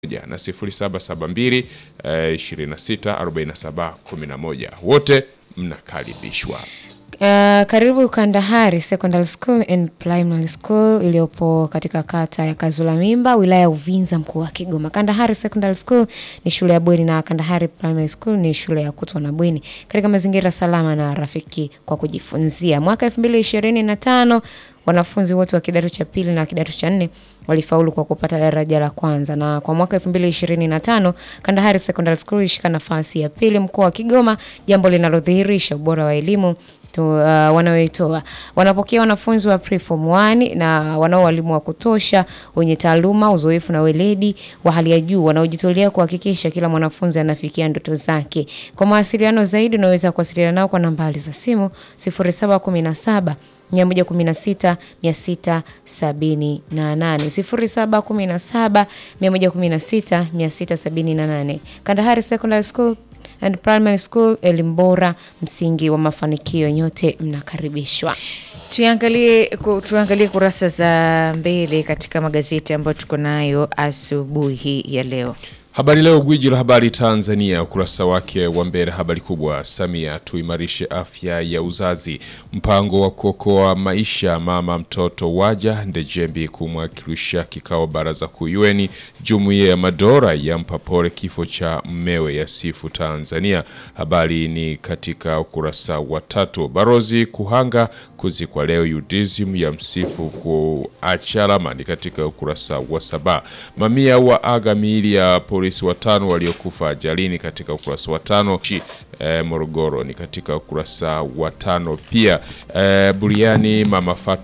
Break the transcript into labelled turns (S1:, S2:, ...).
S1: na 0772 eh, 26 47 11. Wote mnakaribishwa.
S2: Uh, karibu Kandahari Secondary School and Primary School iliyopo katika kata ya Kazula Mimba, wilaya ya Uvinza, mkoa wa Kigoma. Kandahari Secondary School ni shule ya bweni na Kandahari Primary School ni shule ya kutwa na bweni katika mazingira salama na rafiki kwa kujifunzia. Mwaka 2025 wanafunzi wote wa kidato cha pili na kidato cha nne walifaulu kwa kupata daraja la kwanza, na kwa mwaka 2025 Kandahari Secondary School ilishika nafasi ya pili mkoa wa Kigoma, jambo linalodhihirisha ubora wa elimu tu, uh, wanaoitoa. Wanapokea wanafunzi wa preform 1 na wanao walimu wa kutosha wenye taaluma, uzoefu na weledi wa hali ya juu wanaojitolea kuhakikisha kila mwanafunzi anafikia ndoto zake. Kwa mawasiliano zaidi unaweza kuwasiliana nao kwa nambari za simu 0717 116 678 0717 116 678. Kandahari Secondary School and Primary School, elimu bora, msingi wa mafanikio. Nyote mnakaribishwa.
S3: Tuangalie ku- tuangalie kurasa za mbele katika magazeti ambayo tuko nayo asubuhi hii ya leo.
S1: Habari Leo, gwiji la habari Tanzania, ukurasa wake wa mbele, habari kubwa: Samia, tuimarishe afya ya uzazi, mpango wa kuokoa maisha mama mtoto waja. Ndejembi kumwakilisha kikao baraza kuu UN. Jumuiya ya Madola yampa pole kifo cha mmewe, ya sifu Tanzania. Habari ni katika ukurasa wa tatu. Barozi Kuhanga kuzikwa leo, UDSM ya msifu kuacha alama, ni katika ukurasa wa saba. Mamia wa aga miili ya polisi watano waliokufa ajalini katika ukurasa wa tano. Chi, eh, Morogoro ni katika ukurasa wa tano pia. Eh, Buriani mama Fatu